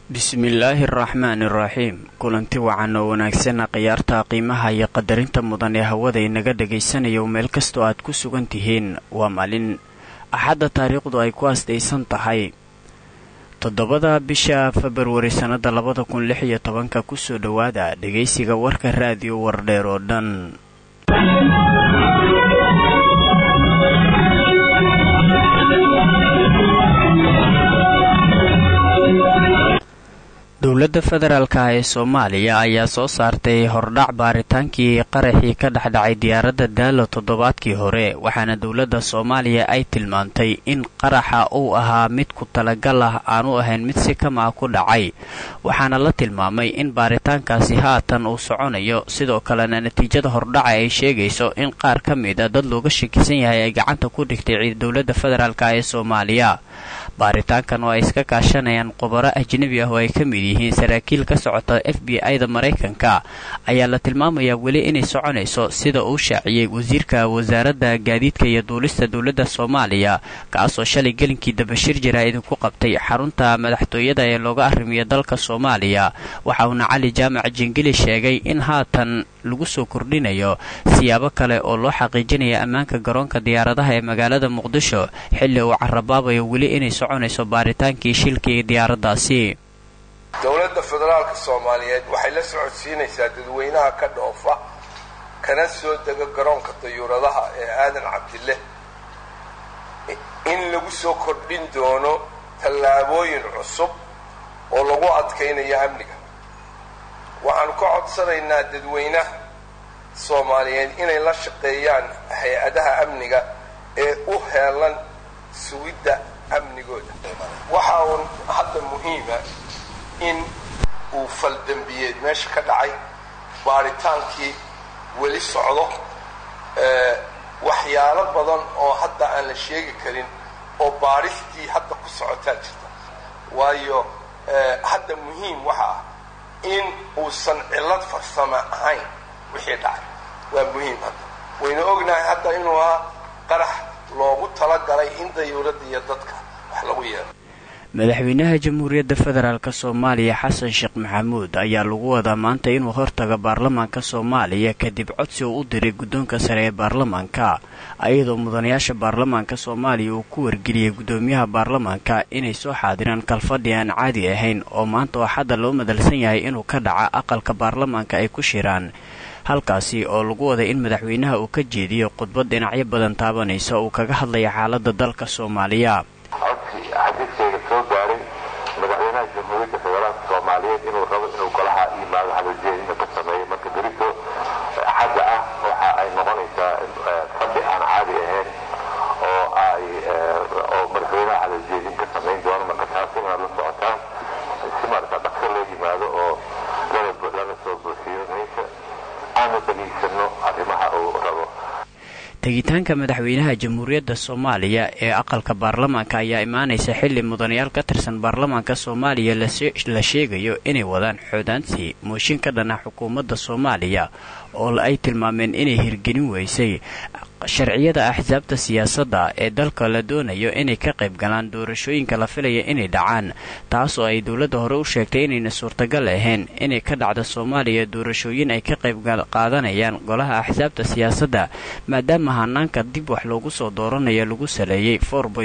bismillaahi araxmaani iraxiim kulanti wacan oo wanaagsana khiyaarta qiimaha iyo qadarinta mudan ee hawada inaga dhagaysanayo meel kastoo aad ku sugan tihiin waa maalin axadda taariikhdu ay ku asdaysan tahay toddobada bisha februari sannada labada kun lix iyo tobanka kusoo dhowaada dhegaysiga warka raadiyo wardheer oo dhan dowladda federaalka ee soomaaliya ayaa soo saartay hordhac baaritaankii qaraxii ka dhexdhacay diyaaradda daalo toddobaadkii hore waxaana dowladda soomaaliya ay tilmaantay in qaraxa uu ahaa mid ku talagal ah aanu ahayn mid si kama ah ku dhacay waxaana la tilmaamay in baaritaankaasi haatan uu soconayo sidoo kalena natiijada hordhaca ay sheegayso in qaar ka mid a dad looga shakisan yahay ay gacanta ku dhigtay dowladda federaalk ee soomaaliya baaritaankan oo ay iska kaashanayaan qubaro ajnebi ah oo ay ka mid yihiin saraakiil ka socota f b i-da maraykanka ayaa la tilmaamayaa weli inay soconayso sida uu shaaciyey wasiirka wasaaradda gaadiidka iyo duulista dowladda soomaaliya kaasoo shalay gelinkii dabashir jira idinku qabtay xarunta madaxtooyada ee looga arrimiyo dalka soomaaliya waxa uuna cali jaamac jingili sheegay in haatan lagu soo kordhinayo siyaabo kale oo loo xaqiijinaya ammaanka garoonka diyaaradaha ee magaalada muqdisho xilli uu carabaabayo weli inay soconayso baaritaankii shilkii diyaaraddaasi dowladda federaalka soomaaliyeed waxay la socodsiinaysaa dadweynaha ka dhoofa kana soo dega garoonka dayuuradaha ee aadan cabdille in lagu soo kordhin doono tallaabooyin cusub oo lagu adkaynayo amniga waxaanu ka codsanaynaa dadweynaha soomaaliyeed inay la shaqeeyaan hay-adaha amniga ee u heelan sugidda amnigooda waxa uun hadda muhiima in uu faldembiyeed meesha ka dhacay baaritaankii weli socdo waxyaalo badan oo hadda aan la sheegi karin oo baaristii hadda ku socotaa jirta waayo hadda muhiim waxa ah in uusan cillad farsamo ahayn wixii dhacay waa muhiim hadda waynu ognahay hadda inuu ahaa qarax loogu talagalay in dayuuradda iyo dadka wax lagu yeelo madaxweynaha jamhuuriyadda federaalk soomaaliya xasan sheekh maxamuud ayaa lagu wadaa maanta inuu hortaga baarlamaanka soomaaliya kadib codsi uu u diray guddoonka sare ee baarlamaanka ayadoo mudanayaasha baarlamaanka soomaaliya uu ku wargeliyey guddoomiyaha baarlamaanka inay soo xaadiraan kalfadhi aan caadi ahayn oo maanta oo xadda loo madalsan yahay inuu ka dhaca aqalka baarlamaanka ay ku shiraan halkaasi oo lagu waday in madaxweynaha uu ka jeediyo khudbad dhinacyo badan taabanaysa uu kaga hadlaya xaaladda dalka soomaaliya xadiidkayga soo gaaray madaxweynaha jamhuuriyadda federaalka soomaaliyeed inuu rabo inuu golaha yimaado halojeedina ka sameeyo marka berito xagga ah waxa ay noqonaysaa fadhi aan caadi ahayn oo ay oo madaxweynaha halojeedin ka samayn doono marka taas inaad la socotaan si marka dhaqso loo yimaado oo lana soo buuxiyo meesha aanu dhegaysanno arrimaha uu rabo tegitaanka madaxweynaha jamhuuriyadda soomaaliya ee aqalka baarlamaanka ayaa imaanaysa xilli mudanayaal ka tirsan baarlamaanka soomaaliya la sheegayo inay wadaan xoodaansi mooshin ka dhan ah xukuumadda soomaaliya oo ay tilmaameen inay hirgelin weysay sharciyada axsaabta siyaasadda ee dalka la doonayo inay ka qayb galaan doorashooyinka la filaya inay dhacaan taas oo ay dowladda hore u sheegtay inayna suurtagal ahayn inay ka dhacda soomaaliya doorashooyin ay ka qayb qaadanayaan golaha axsaabta siyaasadda maadaama hanaanka dib wax loogu soo dooranayo lagu saleeyey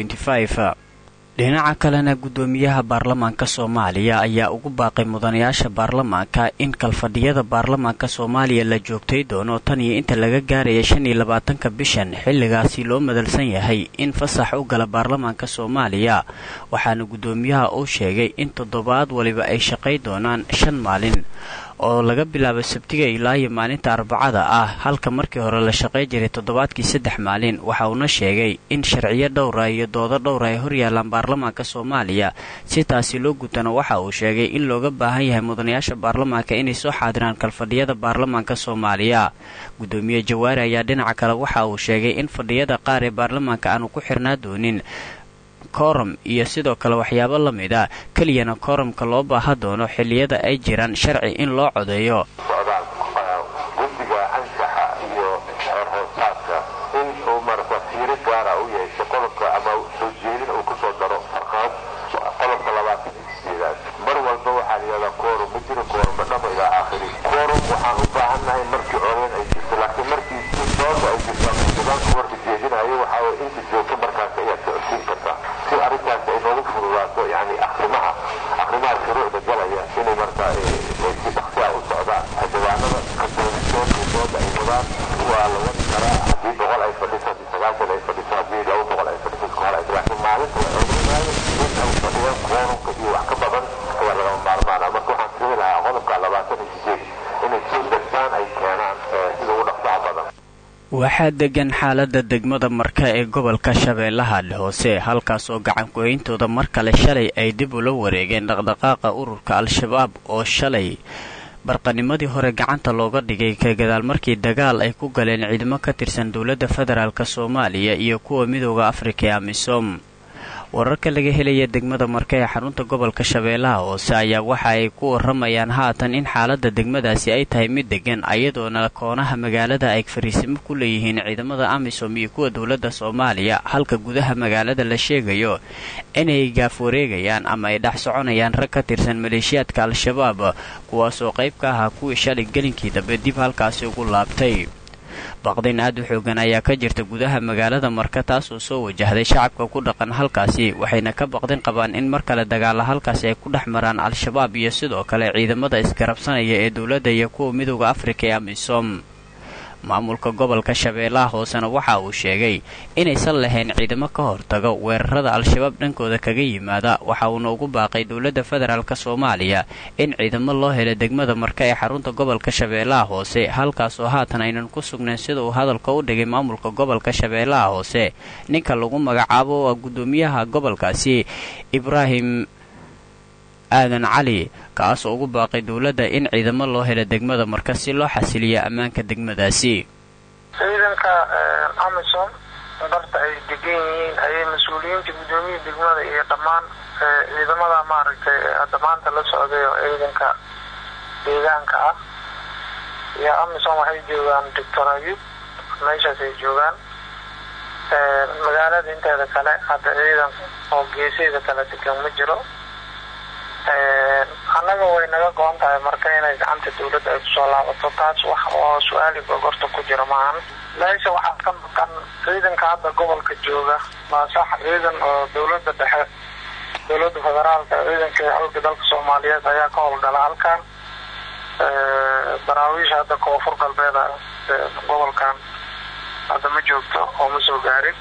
dhinaca kalena guddoomiyaha baarlamaanka soomaaliya ayaa ugu baaqay mudanayaasha baarlamaanka in kalfadhiyada baarlamaanka soomaaliya la joogtay doono tan iyo inta laga gaaraya shan iyo labaatanka bishan xilligaasi loo madalsan yahay in fasax u gala baarlamaanka soomaaliya waxaana guddoomiyaha uu sheegay in toddobaad waliba ay shaqay doonaan shan maalin oo laga bilaabo sabtiga ilaa iyo maalinta arbacada ah halka markii hore la shaqay jiray toddobaadkii saddex maalin waxa uuna sheegay in sharciyo dhowra iyo doodo dhowra ay horyaalaan baarlamaanka soomaaliya si taasi loo gutana waxa uu sheegay in looga baahan yahay mudanayaasha baarlamaanka inay soo xaadiraan kalfadhiyada baarlamaanka soomaaliya guddoomiye jawaari ayaa dhinaca kale waxa uu sheegay in fadhiyada qaar ee baarlamaanka aanu ku xirnaa doonin korom iyo sidoo kale waxyaabo la mid a keliyana koromka loo baaha doono xilliyada ay jiraan sharci in loo codeeyo socdaan guddiga anshaxa iyo xeer hoosaadka in uu marka fiiro gaara u yeesho qodobka ama soo jeedin uu kusoo daro farqaad qodobka labaatan iyo sideedaad mar walbaba waxaa degan xaalada degmada marka ee gobolka shabeellaha hoose halkaas oo gacanku-hayntooda mar kale shalay ay dib ula wareegeen dhaqdhaqaaqa ururka al-shabaab oo shalay barqanimadii hore gacanta looga dhigay ka gadaal markii dagaal ay ku galeen ciidamo ka tirsan dowladda federaalk soomaaliya iyo kuwa midooda afrika ee amisom wararka laga helaya degmada marka ee xarunta gobolka shabeellaha hoose ayaa waxa ay ku waramayaan haatan in xaalada degmadaasi ay tahay mid degan ayadoona koonaha magaalada ay fariisimo ku leeyihiin ciidamada amisom iyo kuwa dowladda soomaaliya halka gudaha magaalada la sheegayo inay gaaf wareegayaan ama ay dhex soconayaan rag ka tirsan maleeshiyaadka al-shabaab kuwaasoo qayb ka ahaa kuwii shalay gelinkii dambe dib halkaasi ugu laabtay baqdin aad u xoogan ayaa ka jirta gudaha magaalada marka taasoo soo wajahday shacabka ku dhaqan halkaasi waxayna ka baqdin qabaan in mar kale dagaala halkaasi ay ku dhex maraan al-shabaab iyo sidoo kale ciidamada isgarabsanaya ee dowladda iyo kuwa midooda afrika ee amisom maamulka gobolka shabeellaha hoosena waxa uu sheegay inaysan lahayn ciidamo ka hortago weerarada al-shabaab dhankooda kaga yimaada waxa uuna ugu baaqay dowladda federaalk soomaaliya in ciidamo loo helo degmada marka ee xarunta gobolka shabeellaha hoose halkaasoo haatan aynan ku sugnayn sida uu hadalka u dhigay maamulka gobolka shabeellaha hoose ninka lagu magacaabo waa guddoomiyaha gobolkaasi ibraahim aadan cali kaasoo ugu baaqay dowladda in ciidamo loo helo degmada marka si loo xasiliya ammaanka degmadaasi ciidanka amisom barta ay degan yihiin ayay mas-uuliyiinta guddoomiya degmada iyo dhammaan ciidamada maaragtay hadda maanta la socday oo ciidanka deegaanka ah iyo amisom waxay joogaan doctor ayub meeshaas ay joogaan magaalada inteeda kale hadda ciidan oo geeseeda kala degan ma jiro annaga way naga go-on tahay marka inay gacanta dawladda ay kusoo laabato taas wax oo su-aali gogorta ku jira maahan meesha waxaa ka maqan ciidanka hadda gobolka jooga waa sax ciidan oo dawladda dhexe dawladda federaalka ciidanka xooga dalka soomaaliyeed ayaa ka howlgala halkan daraawiisha hadda koonfur galbeeda gobolkan hadda ma joogto oo ma soo gaarin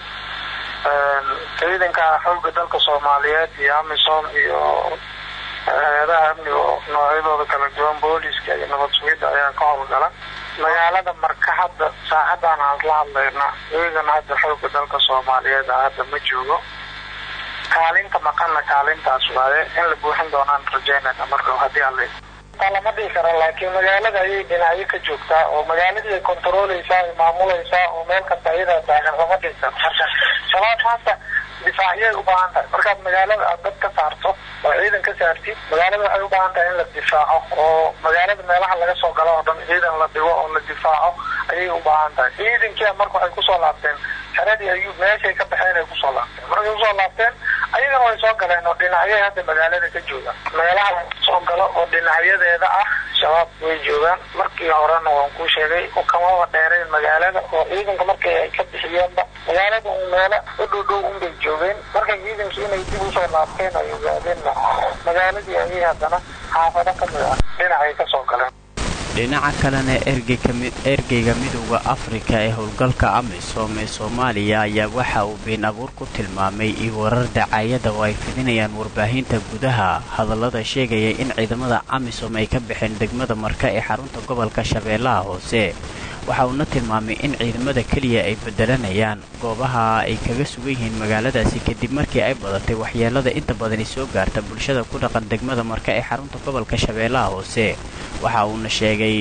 ciidanka xooga dalka soomaaliyeed iyo amisom iyo hay-adaha amniga noocyadooda kala duwan booliska iyo nabad sugidda ayaa ka howlgala magaalada marka hadda saacadan aan la hadlayna ciidan hadda xooga dalka soomaaliyeed a hadda ma joogo kaalinta maqanna kaalintaas waaye in la buuxin doonaan rajaynayna marka haddii alle lama dhihi karo laakiin magaalada ayay dhinacyo ka joogtaa oo magaaladii ay controleysaa ay maamulaysaa oo meel kasta iyadaa taagan lama dhihi karo marka shabaab maanta difaacyay u baahan tahay markaad magaalada aad dad ka saarto oo ciidan ka saartid magaalada waxay u baahan tahay in la difaaco oo magaalada meelaha laga soo galo oo dhan ciidan la dhigo oo la difaaco ayay u baahan tahay ciidankia marka waxay kusoo laabteen xeradii ayuu meeshay ka baxeen ay kusoo laabteen markay kusoo laabteen ayagana way soo galeen oo dhinacyay hadda magaalada ka joogaan meelaha laga soo galo oo dhinacyadeeda ah shabaab way joogaan markii horena waan kuu sheegay kamaba dheereen magaalada oo ciidanka markii ay ka bixiyeenba magaalada un meelo u dhow dhow unbay joogeen markay ciidankii inay dib usoo laabteen ay ogaadeenna magaaladii ayay haddana xaafado ka mid ah dhinacay ka soo galeen dhinaca kalena ergeyga midowda afrika ee howlgalka amisom ee soomaaliya ayaa waxa uu been abuur ku tilmaamay iyo warar dacaayada oo ay fidinayaan warbaahinta gudaha hadallada sheegaya in ciidamada amisom ay ka baxeen degmada marka ee xarunta gobolka shabeellaha hoose waxa uuna tilmaamay in ciidamada keliya ay bedelanayaan goobaha ay kaga sugan yihiin magaaladaasi kadib markii ay badatay waxyeelada inta badani soo gaarta bulshada ku dhaqan degmada marka ee xarunta gobolka shabeellaha hoose waxa uuna sheegay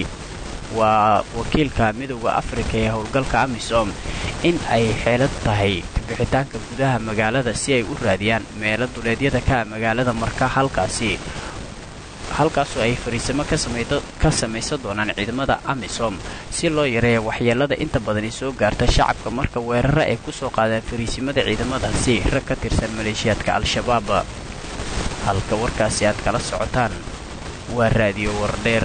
waa wakiilka midowda afrika ee howlgalka amisom in ay xeelad tahay kabixitaanka gudaha magaalada si ay u raadiyaan meelo duleedyada ka magaalada marka halkaasi halkaasoo ay fariisamo ka samaysan doonaan ciidamada amisom si loo yareeya waxyeelada inta badani soo gaarta shacabka marka weeraro ay ku soo qaadaan fariisimada ciidamadaasi rag ka tirsan maleeshiyaadka al-shabaab halka warkaasi aad kala socotaan waa raadiyo wardheer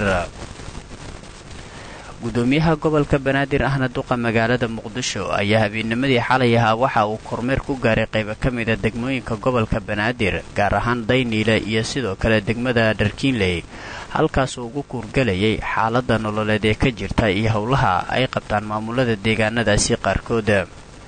gudoomiyaha gobolka banaadir ahna duqa magaalada muqdisho ayaa habeennimadii xalay ahaa waxa uu kormeer ku gaaray qaybo ka mida degmooyinka gobolka banaadir gaar ahaan dayniile iyo sidoo kale degmada dharkiinley halkaasuu ugu kuurgalayay xaaladda nololeed ee ka jirta iyo howlaha ay qabtaan maamulada deegaanadaasi qaarkood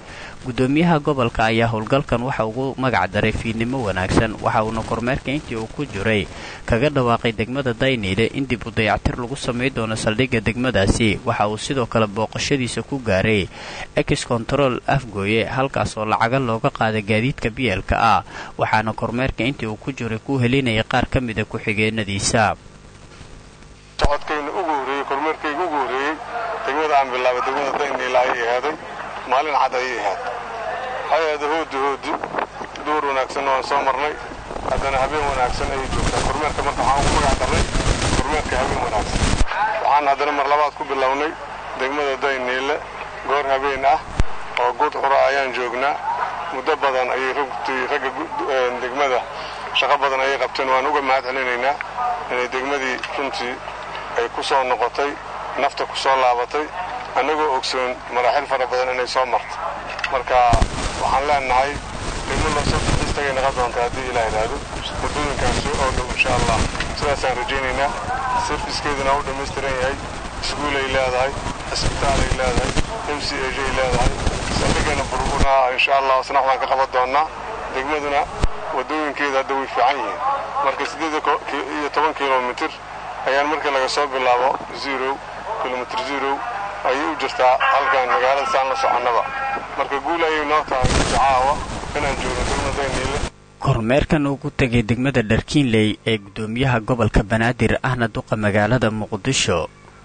gudoomiyaha gobolka ayaa howlgalkan waxa ugu magac daray fiidnimo wanaagsan waxa uuna kormeerka intii uu ku jiray kaga dhawaaqay degmada dayniile in dib u dayactir lagu samay doono saldhigga degmadaasi waxa uu sidoo kale booqashadiisa ku gaaray ex control afgooye halkaas oo lacaga looga qaaday gaadiidka biyeelka ah waxaana kormeerka intii uu ku jiray ku helinayay qaar ka mida ku-xigeenadiisa socodkayna ugu horreeyey kormeerkayga ugu horreeyey degmada aan bilaabay degmada dayniila ayay ahaaday maalin cad ayay ahaad hay-ada hoodi hoodi duur wanaagsanna waan soo marnay haddana habeen wanaagsan ayay joogtaa kormeerka marka waxaan ugu magac darnay kormeerka habeen wanaagsan waxaan haddana mar labaad ku bilownay degmada dayniile goor habeen ah oo guud qura ayaan joognaa muddo badan ayay rugtii ragga degmada shaqo badan ayay qabteen waan uga mahad celinaynaa inay degmadii runtii ay ku soo noqotay nafta ku soo laabatay annagoo ogsoon maraaxil fara badan inay soo marto marka waxaan leenahay degmo loo soo dalxiistagay naqon doonta haddii ilaa idhaahdo waddooyinkaasi oo dhow insha allah sidaasaan rajaynaynaa sarfiskeeduna u dhammaystiran yahay iskuulay leedahay cisbitaalay leedahay m c a ay leedahay saldhigana burburna insha allah isna waxbaan ka qaban doonnaa degmaduna waddooyinkeeda hadda way fiican yihiin marka siddeed iyo toban kilomitir ayaan markii laga soo bilaabo zero kilomitr zero ayay u jirtaa halkan magaalada saan la soconnaba marka guul ayay noo tahay caawa inaan joogno degmada dayniile kormeerkan uu ku tegay degmada dharkiinley ee guddoomiyaha gobolka banaadir ahna duqa magaalada muqdisho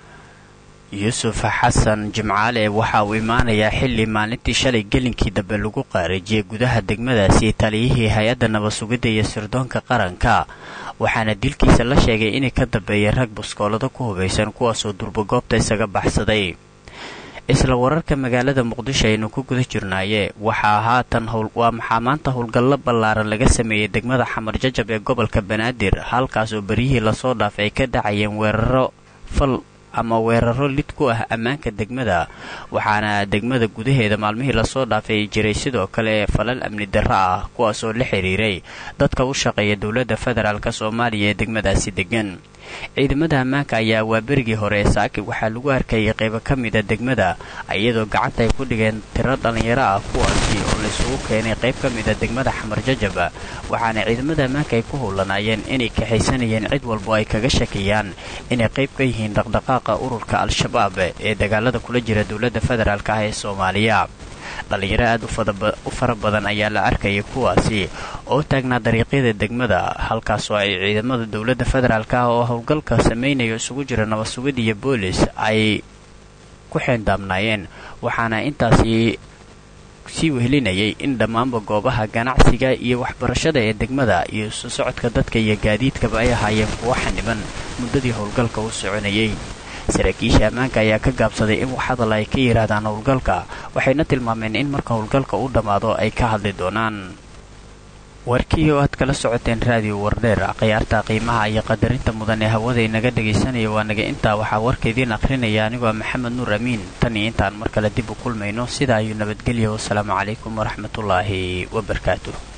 yuusuf xasan jimcaale waxa uu imaanayaa xilli maalintii shalay gelinkii dambe lagu qaarajiyey gudaha degmadaasi taliyihii hay-adda nabad-sugidda iyo sirdoonka qaranka waxaana dilkiisa la sheegay inay ka dambeeyeen rag buskoolado ku hubaysan kuwaasoo durbagoobta isaga baxsaday isla wararka magaalada muqdisho aynu ku guda jirnaaye waxaa haatan waa maxaa maanta howlgallo ballaaran laga sameeyey degmada xamar jajab ee gobolka banaadir halkaas oo beryihii lasoo dhaafay ay ka dhacayeen weeraro fal ama weeraro lid ku ah ammaanka degmada waxaana degmada gudaheeda maalmihii lasoo dhaafay jiray sidoo kale falal amni darro ah kuwaasoo la xiriiray dadka u shaqeeya dowladda federaalk soomaaliya ee degmadaasi degan ciidamada ammaanka ayaa waa berigii hore ee saaki waxaa lagu arkayay qaybo ka mida degmada iyadoo gacanta ay ku dhigeen tiro dhallinyaro ah kuwaasi oo laysugu keenay qayb ka mida degmada xamar jajaba waxaana ciidamada ammaanka ay ku howlanaayeen inay kaxaysanayeen cid walbo ay kaga shakiyaan inay qayb ka yihiin dhaqdhaqaaqa ururka al-shabaab ee dagaalada kula jira dowladda federaalk ah ee soomaaliya dhallinyaro aad u fara badan ayaa la arkayay kuwaasi oo taagnaa dariiqyada degmada halkaasoo ay ciidamada dowladda federaalk ah oo howlgalka samaynayo isugu jira nabad-sugid iyo boolis ay ku xeendaabnaayeen waxaana intaasi sii wehelinayay in dhammaanba goobaha ganacsiga iyo waxbarashada ee degmada iyo isu socodka dadka iyo gaadiidkaba ay ahaayeen kuwo xaniban muddadii howlgalka u soconayay saraakiisha ammaanka ayaa ka gaabsaday in wax hadal ay ka yidhaahdaan howlgalka waxayna tilmaameen in marka howlgalka u dhammaado ay ka hadli doonaan warkii oo aad kala socoteen raadiyo wardheer khiyaarta qiimaha iyo qadarinta mudan ee hawada inaga dhegaysanaya waa naga intaa waxaa warka idiin akhrinaya anigoo maxamed nuur amiin tan iyo intaan mar kale dib u kulmayno sidaa ayuu nabadgelya wasalaamu calaykum waraxmatullaahi wabarakaatuh